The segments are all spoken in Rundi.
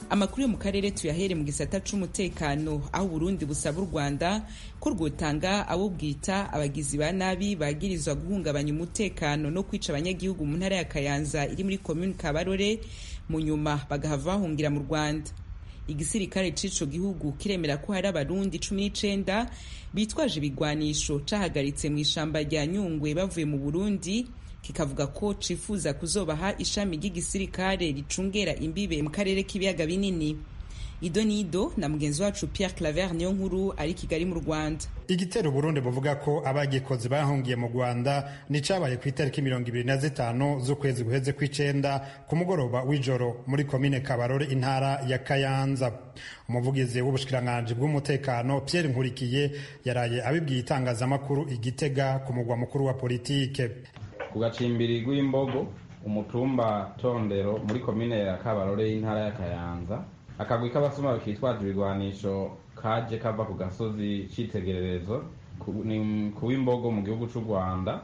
amakuru yo mu karere tuyahere mu gisata c'umutekano aho uburundi busaba u rwanda ko rwotanga abo bwita abagizi ba nabi bagirizwa guhungabanya umutekano no kwica abanyagihugu mu ntara ya kayanza iri muri komuni kabarore mu nyuma bagahava bahungira mu rwanda igisirikare c'ico gihugu kiremera ko hari abarundi cumi n'icenda bitwaje ibigwanisho cahagaritse mu ishamba rya nyungwe bavuye mu burundi kikavuga ko cifuza kuzobaha ishami ry'igisirikare ricungera imbibe mu karere k'ibiyaga binini ido nido na mugenzi wacu Pierre Claver niyo nkuru ari Kigali mu Rwanda igitero Burundi buvuga ko abagikozi bahungiye mu Rwanda ni cabaye ku itariki mirongo ibiri na zitanu z'ukwezi guheze kw'icenda ku mugoroba w'ijoro muri komine Kabarore intara ya Kayanza umuvugizi w'ubushikiranganji bw'umutekano Pierre Nkurikiye yaraye abibwiye itangazamakuru igitega ku mugwa mukuru wa politike ku gacimbiri rw'imbogo umutumba tondero muri komine ya Kabarore y'intara ya Kayanza akagwi k'abasuma kitwaje ibigwanisho kaje kava ku gasozi c'itegererezo ku w'imbogo mu gihugu c'u rwanda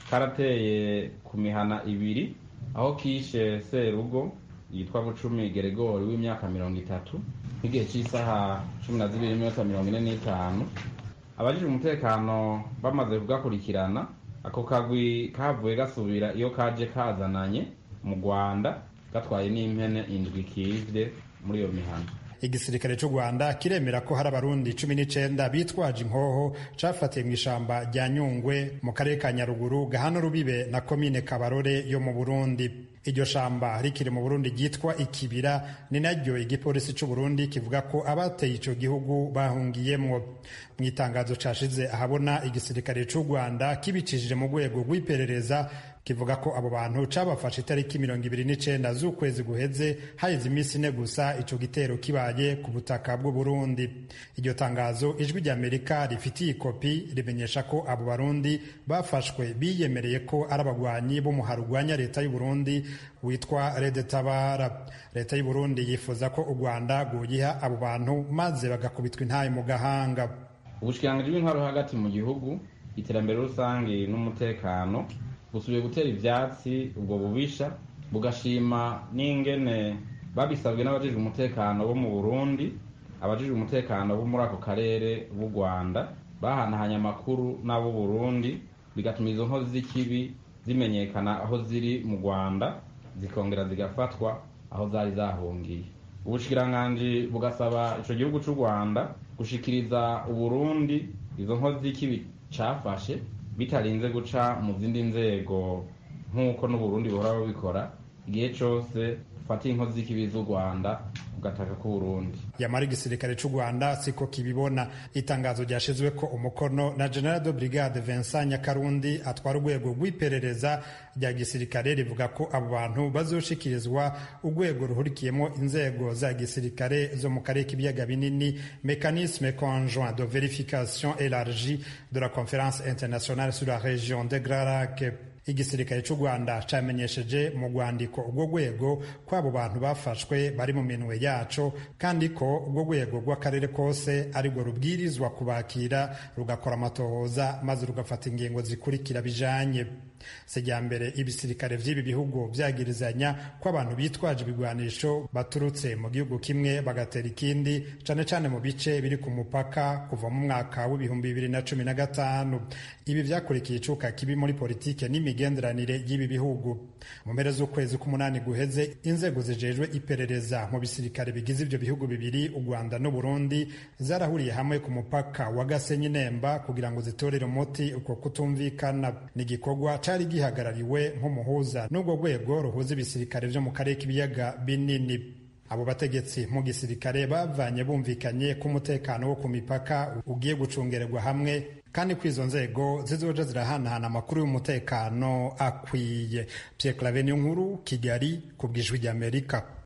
karateye ku mihana ibiri aho kishe serugo yitwa bucumi geregori w'imyaka mirongo itatu nk'igihe cy'isaha cumi na zibiri n'iminota mirongo ine n'itanu abajije umutekano bamaze kugakurikirana ako kagwi kavuye gasubira iyo kaje kazananye mu rwanda gatwaye n'impene indwi kivye muri iyo mihana igisirikare cy'u rwanda kiremera ko hari abarundi cumi n'icenda bitwaje inkoho cafatiye mu ishamba rya nyungwe mu karere ka nyaruguru gahana rubibe na komine kabarore yo mu burundi iryo shamba rikiri mu burundi ryitwa ikibira ni naryo igipolisi cy'u burundi kivuga ko abateye ico gihugu bahungiyemwo mu itangazo cashize ahabona igisirikare cy'u rwanda kibicishije mu rwego rw'iperereza kivuga ko abo bantu cabafashe itariki mirongo ibiri n'icenda z'ukwezi guheze haheze iminsi ine gusa ico gitero kibaye ku butaka bw'u Burundi iryo tangazo ijwi ry'Amerika rifitiye ikopi rimenyesha ko abo barundi bafashwe biyemereye ko ari abagwanyi b'umuhari urwanya leta y'u Burundi witwa Red Tabara leta y'u Burundi yifuza ko u Rwanda rwoyiha abo bantu maze bagakubitwa intaye mu gahanga ubushikiranganji bw'intwaro hagati mu gihugu iterambere rusange n'umutekano busubiye gutera ivyatsi ubwo bubisha bugashima n'ingene babisabwe n'abajejwe umutekano bo mu Burundi abajejwe umutekano bo muri ako karere b'u Rwanda bahanahanye amakuru n'abo Burundi bigatuma izo nkozi z'ikibi zimenyekana aho ziri mu Rwanda zikongera zigafatwa aho zari zahungiye ubushikiranganji bugasaba ico gihugu c'u Rwanda gushikiriza Uburundi izo nkozi z'ikibi cafashe bitarinze guca mu zindi nzego nk'uko n'uburundi buhora bubikora igihe cose ufata inkozi z'ikibi z'u rwanda ugataka k'uburundi yamara igisirikare c'u rwanda siko kibibona itangazo ryashizwe ko umukono na general de brigade vincent nyakarundi atwara urwego rw'iperereza rya gisirikare rivuga ko abo bantu bazoshikirizwa urwego ruhurikiyemo inzego za gisirikare zo mu karere k'ibiyaga binini mécanisme conjoint de vérification élargie de la conférence internationale sur la région de grand lac igisirikare cy'u rwanda camenyesheje mu rwandiko urwo rwego ko abo bantu bafashwe bari mu minwe yaco kandi ko urwo rwego rw'akarere kose arirwo rubwirizwa kubakira rugakora amatohoza maze rugafata ingingo zikurikira bijanye sejyambere ibisirikare vy'ibi bihugu vyagirizanya ko abantu bitwaje ibigwanisho baturutse mu gihugu kimwe bagatera ikindi cane cane mu bice biri ku mupaka kuva mu mwaka w'ibihumbi bibiri na cumi na gatanu ibi vyakurikiye icuka kibi muri politike n'imigenderanire y'ibi bihugu mu mpera z'ukwezi k'umunani guheze inzego zijejwe iperereza mu bisirikare bigize ivyo bihugu bibiri u rwanda n'uburundi zarahuriye hamwe ku mupaka wa gasenyi nemba kugira ngo zitorere umuti uko kutumvikana ni igikorwa cari gihagarariwe nk'umuhuza n'urwo rwego ruhuza ibisirikare vyo mu karere k'ibiyaga binini abo bategetsi mu gisirikare bavanye bumvikanye ko umutekano wo ku mipaka ugiye gucungererwa hamwe kandi ko izo nzego zizoja zirahanahana amakuru y'umutekano akwiye Pierre Claver nkuru Kigali ku bw'ijwi ry'Amerika